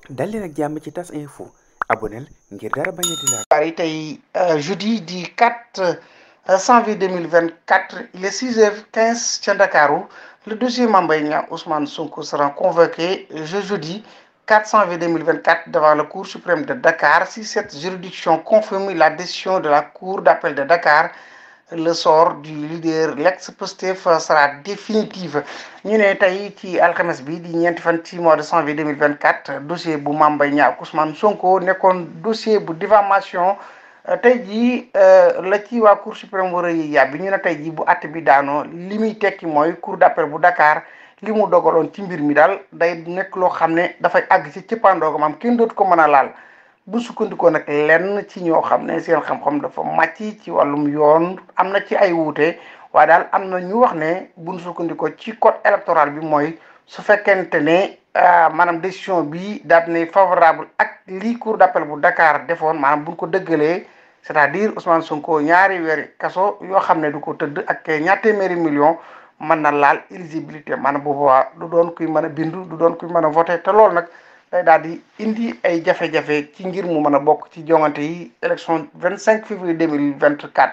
dal leen ak jàmm ci tas info aboneel ngir dara bañ a di laal xibaar yi tey jeudi di 4 janvier 2024 il est 6 heures 15 ca Ndakaaru le dossier Mame Mbaye Niang Ousmane Sonko sera convoqué ce jeudi 4 janvier 2024 devant la Cour suprême de Dakar si cette juridiction confirme la décision de la Cour d'appel de Dakar le sort du leader l'ex-Pastef sera définitive ñu ne tey ci alxames bi di ñeenti fan ci mois de janvier 2024 dossier bu Mame Mbaye Niang ak Ousmane Sonko nekkoon dossier bu diffamation tey jii la ci waa Cour suprême war a yàbbi ñu ne tey jii bu àtte bi daanoo li muy tekki mooy Cour d'appel bu Dakar li mu dogaloon ci mbir mi daal day nekk loo xam ne dafay àgg ci cëppaandooga maam kenn dootu ko mën a laal bu sukkandikoo nag lenn ci ñoo xam ne seen xam-xam dafa màcc ci wàllum yoon am na ci ay wuute waaye daal am na ñu wax ne buñ sukkandikoo ci code électoral bi mooy su fekkente ne maanaam décision bi daal ne favorable ak lii cour d'appel bu Dakar defoon maanaam buñ ko dëggalee c'est-à-dire Ousmane Sonko ñaari weeri kaso yoo xam ne du ko tëdd ak ñaar téeméeri million mën na laal éligibilité maanaam bu boobaa du doon kuy mën a bindu du doon kuy mën a voté te loolu nag day daal di indi ay jafe-jafe ci ngir mu mën a bokk ci jongante yi élection 25 février 2024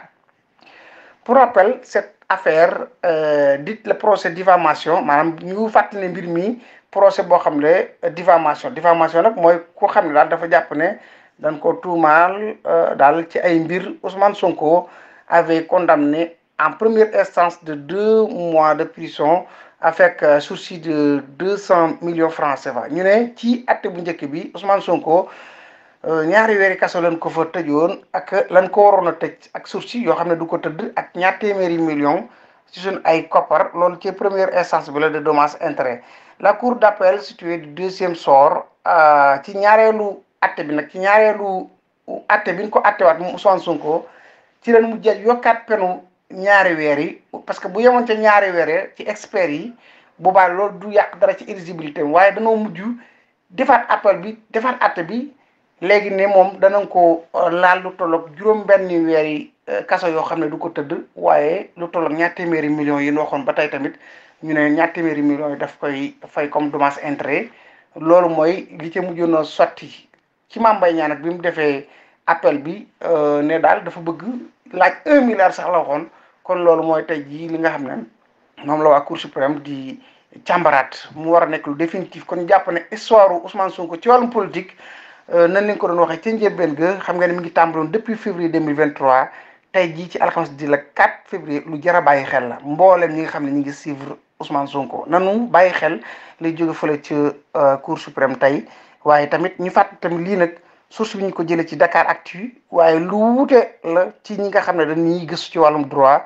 pour rappel cette affaire dite le procès diffamation maanaam ñu fàttali ne mbir mi procès boo xam ne diffamation diffamation nag mooy ku xam ne daal dafa jàpp ne dañ ko tuumaal daal ci ay mbir Ousmane Sonko avait condamné en première instance de deux mois de prison avec sursis de deux cent millions francs CFA ñu ne ci atte bu njëkk bi Ousmane Sonko ñaari weeri kaso lañ ko fa tëjoon ak lan ko waroon a tëj ak sursis yoo xam ne du ko tëdd ak ñaar téeméeri millions ci suñ ay koppar loolu ci première instance bi la de dommages intérêts la cour d'appel située du deuxième sort ci ñaareelu atte bi nag ci ñaareelu atte bi ñu ko attewaat moom Ousmane Sonko ci leen mu jël yokkaat penu ñaari weer yi parce que bu yemoon ca ñaari weer yi ci experts yi boobaa loolu du yàq dara ci éligibilité waaye danoo mujj defaat appel bi defaat atte bi léegi ne moom danañ ko laal lu tolloog juróom benn weer yi kaso yoo xam ne du ko tëdd waaye lu tolloog ñaar téeméeri millions yi ñu waxoon ba tey tamit ñu ne ñaar téeméeri millions yi daf koy fay comme dommage intérêt loolu mooy li ca mujjoon a sotti ci Mame Mbaye Niang nag bi mu defee appel bi ne daal dafa bëgg laaj un milliard sax la waxoon kon loolu mooy tey jii li nga xam ne moom la waa Cour suprême di càmbaraat mu war a nekk lu définitif kon jàpp ne histoire Ousmane Sonko ci wàllum politique nan lañ ko doon waxee ca njëlbeen ga xam nga ne mi ngi tàmbaloon depuis février 2023 tey jii ci alxames di la 4 février lu jar a bàyyi xel la mboolem ñi nga xam ne ñi ngi suivre Ousmane Sonko nanu bàyyi xel lay jóge fële ca Cour suprême tey waaye tamit ñu fàtt tamit lii nag source bi ñu ko jëlee ci Dakar Actu waaye lu wuute la ci ñi nga xam ne dañuy gëstu ci wàllum droit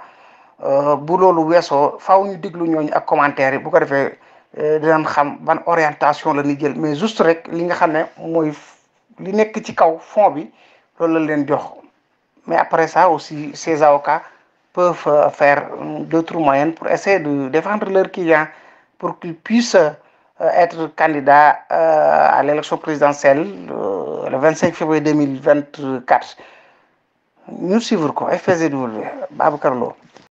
bu loolu weesoo faaw ñu déglu ñooñu ak commentaire yi bu ko defee dinañ xam ban orientation la ñuy jël mais juste rek li nga xam ne mooy li nekk ci kaw fond bi loolu la leen jox mais après ça aussi ces avocats peuvent faire d'autres moyens pour essayer de défendre leurs clients pour qu'ils puissent être candidat à l'élection présidentielle le 25 février 2024 ñu suivre ko FPGW Babacar Lo